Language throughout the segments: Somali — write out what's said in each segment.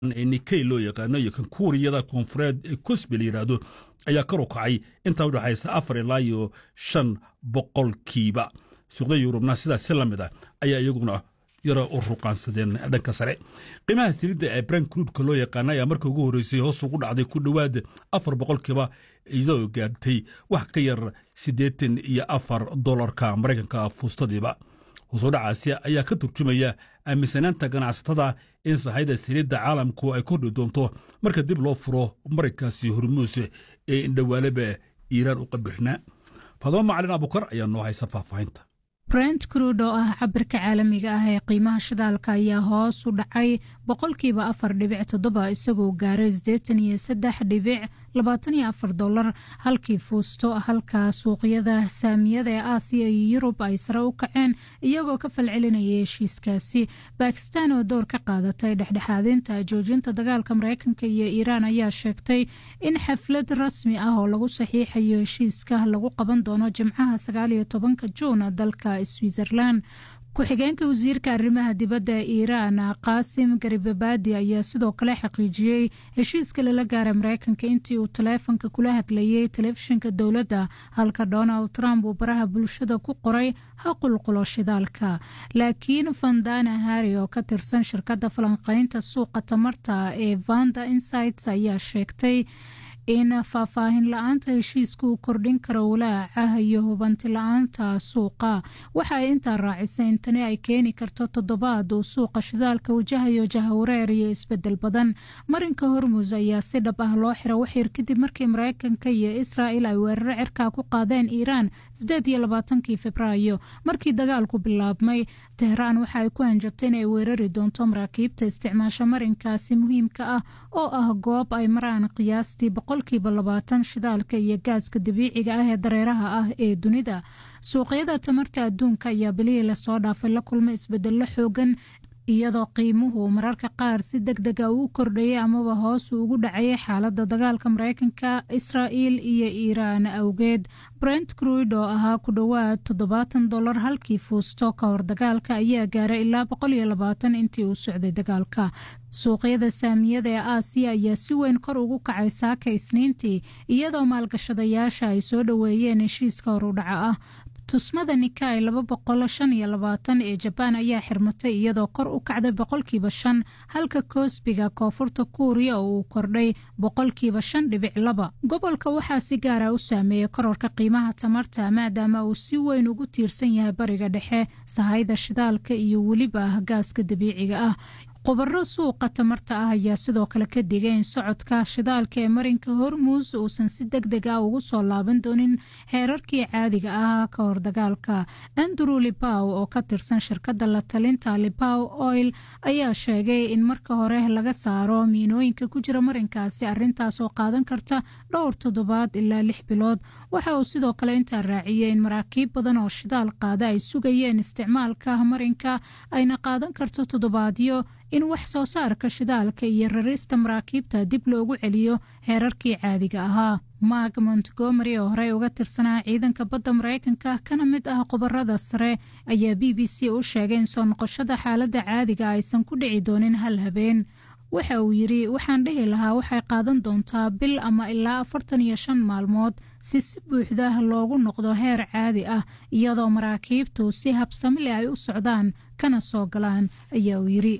ee nikey loo yaqaano iyo kan kuuriyada koonfureed ee cosbe la yidhaahdo ayaa kor u kacay intaa u dhexaysa afar ilaa iyo shan boqolkiiba suuqda yurubna sidaas si la mid ah ayaa iyaguna yaro u ruqaansadeen dhanka sare qiimaha saliidda ee brent cruudka loo yaqaana ayaa markii ugu horreysay hoos ugu dhacday ku dhowaad afar boqolkiiba iyadoo gaartay wax ka yar siddeetan iyo afar dolarka maraykanka fuustadiiba hoosoo dhacaasi ayaa ka turjumaya aaminsanaanta ganacsatada in sahayda saliidda caalamku ay kordhi doonto marka dib loo furo maraykaasi hormuus ee indhawaaleba iiraan u qabirnaa fadamo macalin abukar ayaa noo haysa faahfaahinta brent cruud oo ah cabirka caalamiga ah ee qiimaha shidaalka ayaa hoos u dhacay boqolkiiba afar dhibic toddoba isagoo gaaray sideetan iyo saddex dhibic labaatan iyo afar dolar halkii fuusto halka suuqyada saamiyada ee aasiya iyo yurub ay sare u kaceen iyagoo ka falcelinaya heshiiskaasi bakistan oo door ka qaadatay dhexdhexaadinta joojinta dagaalka mareykanka iyo iiraan ayaa sheegtay in xaflad rasmi ah oo lagu saxiixayo heshiiska lagu qaban doono jimcaha sagaaliyo tobanka juun dalka switzerland ku-xigeenka wasiirka arrimaha dibadda ee iiraan qaasim garibabadi ayaa sidoo kale xaqiijiyey heshiiska lala gaara mareykanka intii uu taleefonka kula hadlayey telefishinka dowladda halka donald trump uu baraha bulshada ku qoray ha qulqulo shidaalka laakiin vandana harri oo ka tirsan shirkadda falanqeynta suuqa tamarta ee vanda insights ayaa sheegtay in faahfaahin la-aanta heshiiska uu kordhin karo walaaca iyo hubanti la-aanta suuqa waxa ay intaa raacisay in tani ay keeni karto toddobaad uu suuqa shidaalka wajahayo jahawareer iyo isbedel badan marinka hormus ayaa si dhab ah loo xira waxyar kadib markii mareykanka iyo israa'il ay weeraro cirkaa ku qaadeen iiraan sideed iyo labaatankii februaayo markii dagaalku bilaabmay tehraan waxa ay ku hanjabtay in ay weerari doonto maraakiibta isticmaasha marinkaasi muhiimka ah oo ah goob ay maraan qiyaastii boqolkiiba labaatan shidaalka iyo gaaska dabiiciga ah ee dareeraha ah ee dunida suuqyada tamarta adduunka ayaa bilihii lasoo dhaafay la kulma isbedello xoogan iyadoo qiimuhu mararka qaar si deg dega uu kordhayay amaba hoos ugu dhacayay xaaladda dagaalka mareykanka israa'il iyo iiraan awgeed brent cruid oo ahaa ku dhowaad toddobaatan dolar halkii fuusto ka hor dagaalka ayaa gaaray ilaa boqol iyo labaatan intii uu socday dagaalka suuqyada saamiyada ee aasiya ayaa si weyn kor ugu kacay saaka isniintii iyadoo maalgashadayaasha ay soo dhoweeyeen heshiiska horudhaca ah tusmada nikai laba boqol shan iyo labaatan ee jabaan ayaa xirmatay iyadoo kor u kacday boqolkiiba shan halka koosbiga koonfurta kuuriya oo uu kordhay boqolkiiba shan dhibic laba gobolka waxaa si gaara u saameeyey kororka qiimaha tamarta maadaama uu si weyn ugu tiirsan yahay bariga dhexe sahayda shidaalka iyo weliba gaaska dabiiciga ah khubaro suuqa tamarta ah ayaa sidoo kale ka digay in socodka shidaalka ee marinka hormuus uusan si deg deg ah ugu soo laaban doonin heerarkii caadiga ah ka hor dagaalka andrew libaw oo ka tirsan shirkadda la talinta libaw oil ayaa sheegay in marka hore laga saaro miinooyinka ku jira marinkaasi arrintaas oo qaadan karta dhowr toddobaad ilaa lix bilood waxa uu sidoo kale intaa raaciyey in maraakiib badan oo shidaal qaada ay sugayeen isticmaalka marinka ayna qaadan karto toddobaadyo in wax soo saarka shidaalka iyo rarista maraakiibta dib loogu celiyo heerarkii caadiga ahaa mark montgomery oo horey uga tirsanaa ciidanka badda mareykanka kana mid ah khubarada sare ayaa b b c u sheegay in soo noqoshada xaaladda caadiga aysan ku dhici doonin hal habeen waxa uu yidhi waxaan dhihi lahaa waxay qaadan doontaa bil ama ilaa afartan iyo shan maalmood si si buuxda loogu noqdo heer caadi ah iyadoo maraakiibtu si habsamile ay u socdaan kana soo galaan ayaa uu yidhi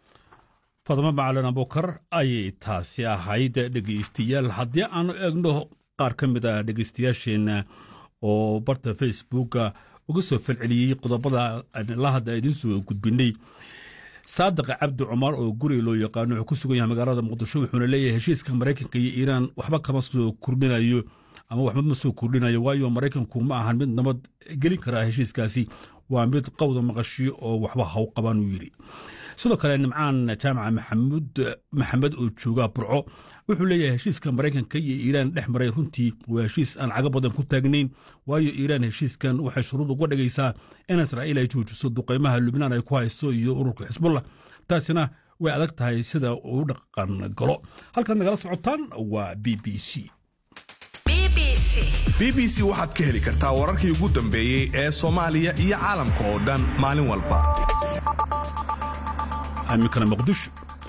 fadmo macalin abukar ayay taasi ahayd dhegaystayaal haddii aanu eegno qaar ka mid a dhegaystayaasheenna oo barta facebooka uga soo falceliyey qodobada la hadda idiin soo gudbinay saadiq cabdi cumar oo guriga loo yaqaano wuxuu ku sugan yahay magaalada muqdisho wuxuuna leeyahay heshiiska maraykanka iyo iiraan waxba kama soo kordhinayo ama waxba ma soo kordhinayo waayo maraykanku ma ahan mid nabad gelin karaa heshiiskaasi waa mid qowda maqashi oo waxba haw qabaan uu yidhi sidoo kale nimcaan jaamaca maxamud maxamed oo jooga burco wuxuu leeyahay heshiiska maraykanka iyo iiraan dhex maray runtii waa heshiis aan cago badan ku taagnayn waayo iiraan heshiiskan waxay shuruud uga dhigaysaa in israa'iil ay joojiso duqaymaha lubnaan ay ku hayso iyo ururka xisbullah taasina way adag tahay sida uu dhaqan galo halkaad nagala socotaan waa b b c b b c waxaad ka heli kartaa wararkii ugu dambeeyey ee soomaaliya iyo caalamka oo dhan maalin walba iminkana muqdisho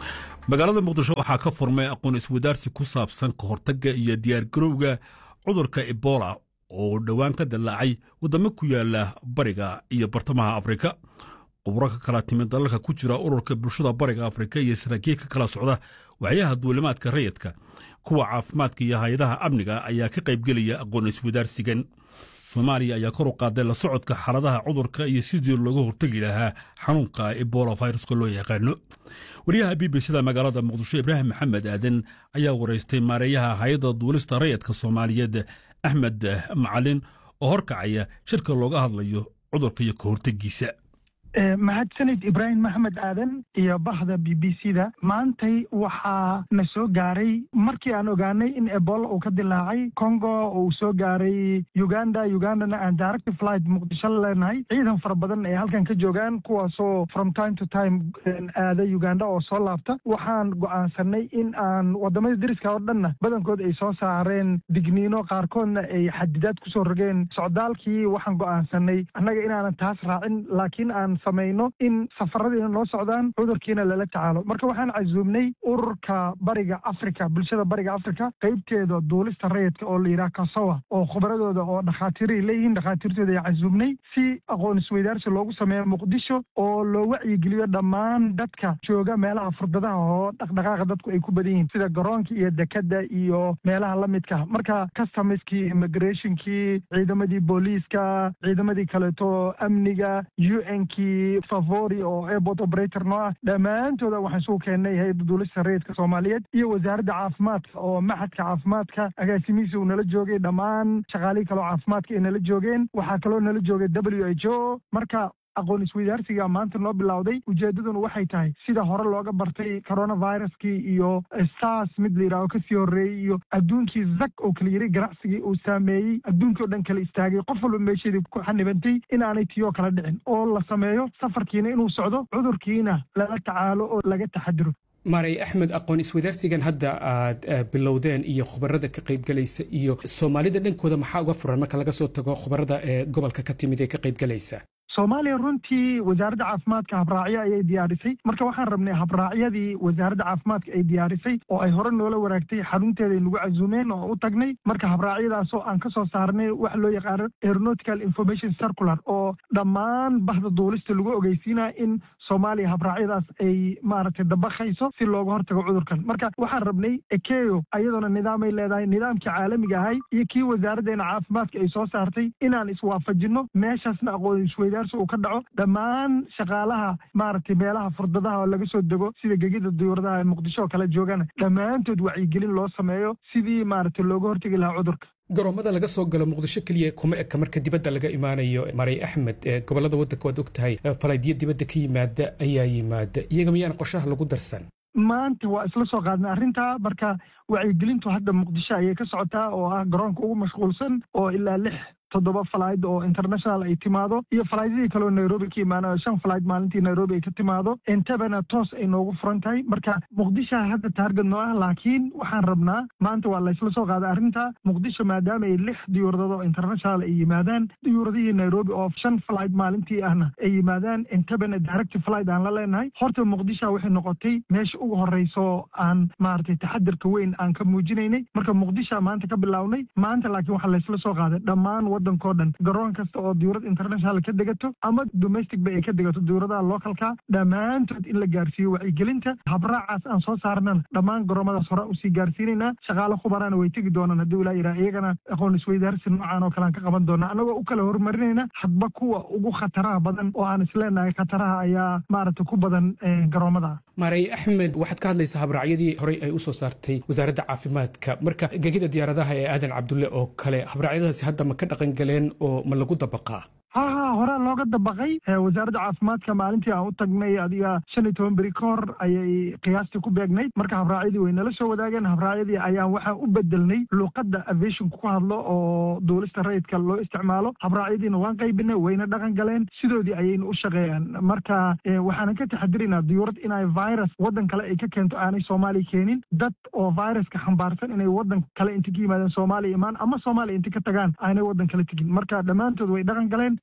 magaalada muqdisho waxaa ka furmay aqoon iswadaarsi ku saabsan ka hortagga iyo diyaargarowga cudurka ebola oo dhowaan ka dillaacay waddamo ku yaala bariga iyo bartamaha afrika khubro ka kala timid dalalka ku jira ururka bulshada bariga afrika iyo saraakiil ka kala socda waxyaha duulimaadka rayidka kuwa caafimaadka iyo hay-adaha amniga ayaa ka qaybgelaya aqoon iswadaarsigan soomaaliya ayaa kor u qaaday la socodka xaaladaha cudurka iyo sidii looga hortegi lahaa xanuunka ebola viruska loo yaqaano wariyaha b b cda magaalada muqdisho ibraahim maxamed aadan ayaa waraystay maareeyaha hay-adda duulista rayidka soomaaliyeed axmed macalin oo horkacaya shirka looga hadlayo cudurka iyo ka hortegiisa mahadsanid ibraahim maxmed aadan iyo bahda b b c da maantay waxaa na soo gaaray markii aan ogaanay in ebola uu ka dilaacay congo uu soo gaaray uganda ugandana aan direct flight muqdisho leenahay ciidan fara badan ay halkan ka joogaan kuwaasoo from time to time aada uganda oo soo laabta waxaan go'aansanay in aan wadamada deriska oo dhanna badankood ay soo saareen digniino qaarkoodna ay xadidaad kusoo rogeen socdaalkii waxaan go'aansanay annaga inaanan taas raacin laakiin aan samayno in safaradiina noo socdaan cudurkiina lala tacaalo marka waxaan casuumnay ururka bariga africa bulshada bariga africa qaybteeda duulista rayidka oo la yidhaha kasowa oo khubradooda oo dhakhaatiiray leeyihiin dhakhaatiirtooda ay casuumnay si aqoon isweydaarsi loogu sameeyo muqdisho oo loo wacyigeliyo dhammaan dadka jooga meelaha furdadaha oo dhaqdhaqaaqa dadku ay ku badan yihiin sida garoonka iyo dekada iyo meelaha la midka marka customerskii immigrationkii ciidamadii booliiska ciidamadii kaleeto amniga u n kii favori oo airport operator noo ah dhammaantooda waxaan isugu keennay hay-adda duulista rayidka soomaaliyeed iyo wasaaradda caafimaadka oo maxadka caafimaadka agaasimihiisa uu nala joogay dhammaan shaqaalihii kaleo caafimaadka ay nala joogeen waxaa kaloo nala joogay w h o marka aqoon isweydaarsiga maanta noo bilowday ujeeddaduna waxay tahay sida hore looga bartay coronaviruskii iyo sars mid la yidhaaho kasii horreeyey iyo adduunkii zak oo kala yiri ganacsigii uu saameeyey adduunkii o dhan kala istaagay qof walba meesheedii ku xanibantay in aanay tiyoo kala dhicin oo la sameeyo safarkiina inuu socdo cudurkiina lala tacaalo oo laga taxadiro maray axmed aqoon iswadaarsigan hadda aad bilowdeen iyo khubarada ka qaybgelaysa iyo soomaalida dhankooda maxaa uga furan marka laga soo tago khubarada ee gobolka ka timid ee ka qaybgelaysa soomaaliya runtii wasaaradda caafimaadka habraacyo ayay diyaarisay marka waxaan rabnay habraacyadii wasaaradda caafimaadka ay diyaarisay oo ay hore noola waraagtay xarunteeday nagu casuumeen oo u tagnay marka habraacyadaasoo aan ka soo saarnay waxa loo yaqaano aeronautical information circular oo dhammaan bahda duulista lagu ogeysiinaya in soomaaliya habraacyadaas ay maaragtay dabakayso si looga hortago cudurkan marka waxaan rabnay ekeyo ayadoona nidaamay leedahay nidaamkii caalamiga ahay iyo kii wasaaraddeena caafimaadka ay soo saartay inaan iswaafajinno meeshaasna aqoon isweydaar uu ka dhaco dhammaan shaqaalaha maaragtay meelaha furdadaha oo laga soo dego sida gegida duyuuradaha ee muqdisho oo kale joogana dhammaantood wacyigelin loo sameeyo sidii maaragtay looga hortegi lahaa cudurka garoomada laga soo galo muqdisho keliya kuma eka marka dibadda laga imaanayo maray axmed gobolada waddanka waad og tahay falaydyo dibadda ka yimaada ayaa yimaada iyaga miyaan qorshaha lagu darsan maanta waa isla soo qaadnay arrintaa marka wacyigelintu hadda muqdisho ayay ka socotaa oo ah garoonka ugu mashquulsan oo ilaa lix toddoba falayd oo international ay timaado iyo falaaydadii kaleo nairobi ka imaanayo shan falayd maalintii nairobi ay ka timaado intabana toos ay noogu furan tahay marka muqdisho hadda taarget noo ah laakiin waxaan rabnaa maanta waa laysla soo qaaday arrinta muqdisho maadaama ay lix diyuuradad oo international ay yimaadaan diyuuradihii nairobi oo shan falayd maalintii ahna ay yimaadaan intabana direct flight aan la leenahay horta muqdisho waxay noqotay meesha ugu horeyso aan maaragtay taxadirka weyn aan ka muujinaynay marka muqdisho maanta ka bilownay maanta laakiin waxaa laysla soo qaaday dhammaan wadankao dhan garoon kasta oo diyuurad international ka degato ama domestic ba ay ka degato diyuuradaha localka dhammaantood in la gaarsiiyo wacyigelinta habraacaas aan soo saarnana dhammaan garoomadaas hore usii gaarsiinaynaa shaqaale khubarana way tegi doonaan haddii ilaa yidhaha iyagana aqoon isweydaarsi noocan oo kale aan ka qaban doonaa annagoo u kala horumarinayna hadba kuwa ugu khataraha badan oo aan isleenahay khataraha ayaa maaragtay ku badan garoomada maray axmed waxaad ka hadlaysaa habraacyadii horey ay usoo saartay wasaaradda caafimaadka marka gegida diyaaradaha ee aadan cabdulle oo kale habraacyadaasi hadda ma ka dhaqan galeen oo ma lagu dabaqaa ha ha horaa looga dabaqay wasaaradda caafimaadka maalintii aan u tagnay adiga shan iyo toban beri ka hor ayay qiyaastii ku beegnayd marka habraacyadii way nala soo wadaageen habraacyadii ayaan waxaan u bedelnay luuqadda aviationka ku hadlo oo duulista rayidka loo isticmaalo habraacyadiina waan qaybinay wayna dhaqan galeen sidoodii ayayna u shaqeeyaan marka waxaanan ka taxadiraynaa diyuurad inay virus waddan kale ay ka keento aanay soomaaliya keenin dad oo viruska xambaarsan inay waddan kale inta ka yimaadeen soomaaliya imaan ama soomaaliya inta ka tagaan aanay waddan kale tegin marka dhammaantood way dhaqan galeen si guulay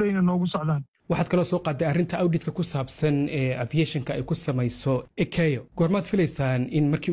horeyna noogu socdaan waxaad kaloo soo qaaday arrinta auditka ku saabsan ee aviationka ay ku samayso ekeyo goormaad filaysaan in markii